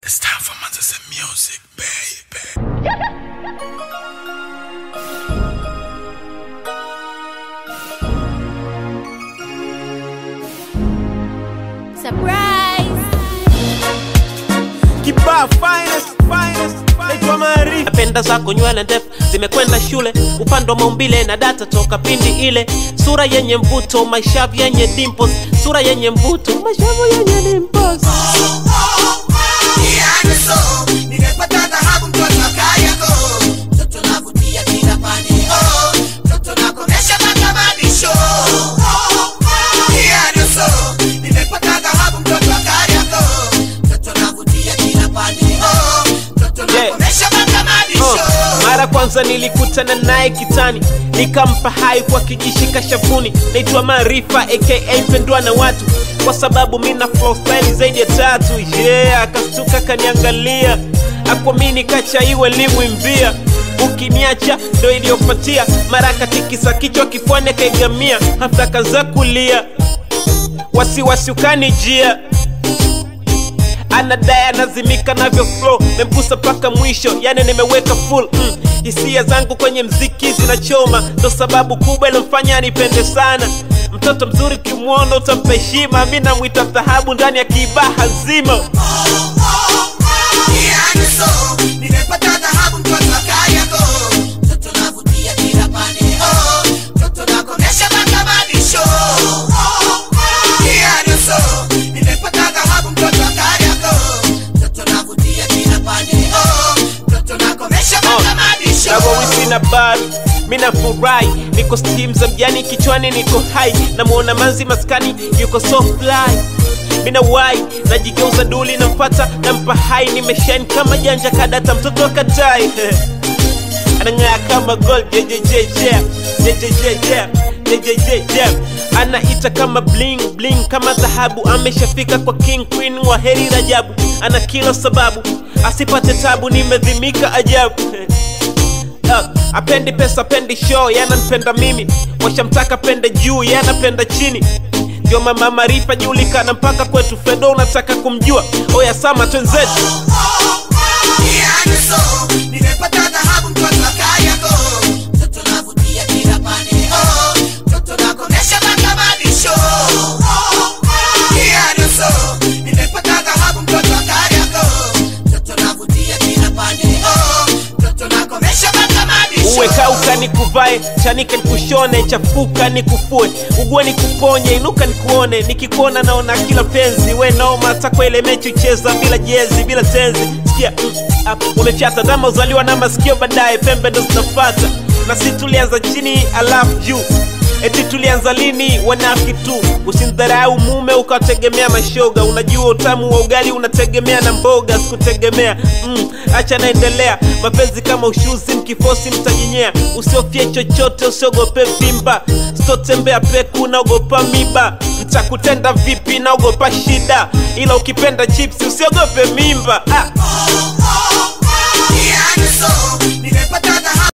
It's time for Manchester music, baby. Surprise! Kibaa finest, finest, naitwa Maarifa. napenda zako nywele ndefu zimekwenda shule upande wa maumbile na data toka pindi ile sura yenye mvuto mashavu yenye dimples sura yenye mvuto mashavu yenye dimples Oh, mara kwanza nilikutana naye kitani nikampa hai kwa kijishika shavuni naitwa maarifa aka mpendwa na watu kwa sababu mina flow style zaidi ya tatu yeah akastuka kaniangalia akwamini kacha iwe limwimbia ukiniacha ndo iliyopatia mara katikisa kichwa kifuani akaigamia hafta kaza kulia wasiwasi ukanijia anadai anazimika navyo flow memgusa mpaka mwisho yani nimeweka full mm. hisia zangu kwenye mziki zinachoma ndo sababu kubwa ilomfanya nipende sana mtoto mzuri ukimwona utampa heshima mi namwita dhahabu ndani ya kibaha nzima nawawisi na bari mina furahi niko stim za mjani kichwani niko hai namwona manzi maskani yuko so fly mina wai najigeuza duli nampata nampa hai nimeshain kama janja kadata mtoto akatai anang'aa kama gold jejejeje jejejeje jejejeje anaita kama bling bling kama dhahabu ameshafika kwa king queen wa heri rajabu ana kila sababu asipate tabu nimedhimika ajabu Uh, apendi pesa apendi show yananipenda mimi washamtaka pende juu yanapenda chini ndio mama marifa julikana mpaka kwetu fedo unataka kumjua oya sama twenzetu uwe kauka nikuvae chanika nikushone chafuka nikufue ugue nikuponye inuka nikuone nikikuona naona kila penzi we noma hata kwa ile mechi ucheza bila jezi bila tenzi sikia mm, up, umefyata dama uzaliwa na masikio baadaye pembe ndo zinafata na si tulianza chini alafu juu eti tulianza lini wanafiki tu usimdharau mume ukategemea mashoga unajua utamu wa ugali unategemea na mboga sikutegemea mm, acha naendelea mapenzi kama ushuzi mkifosi mtajinyea usiofie chochote usiogope vimba sitotembea peku naogopa miba mtakutenda vipi naogopa shida ila ukipenda chipsi usiogope mimba ah.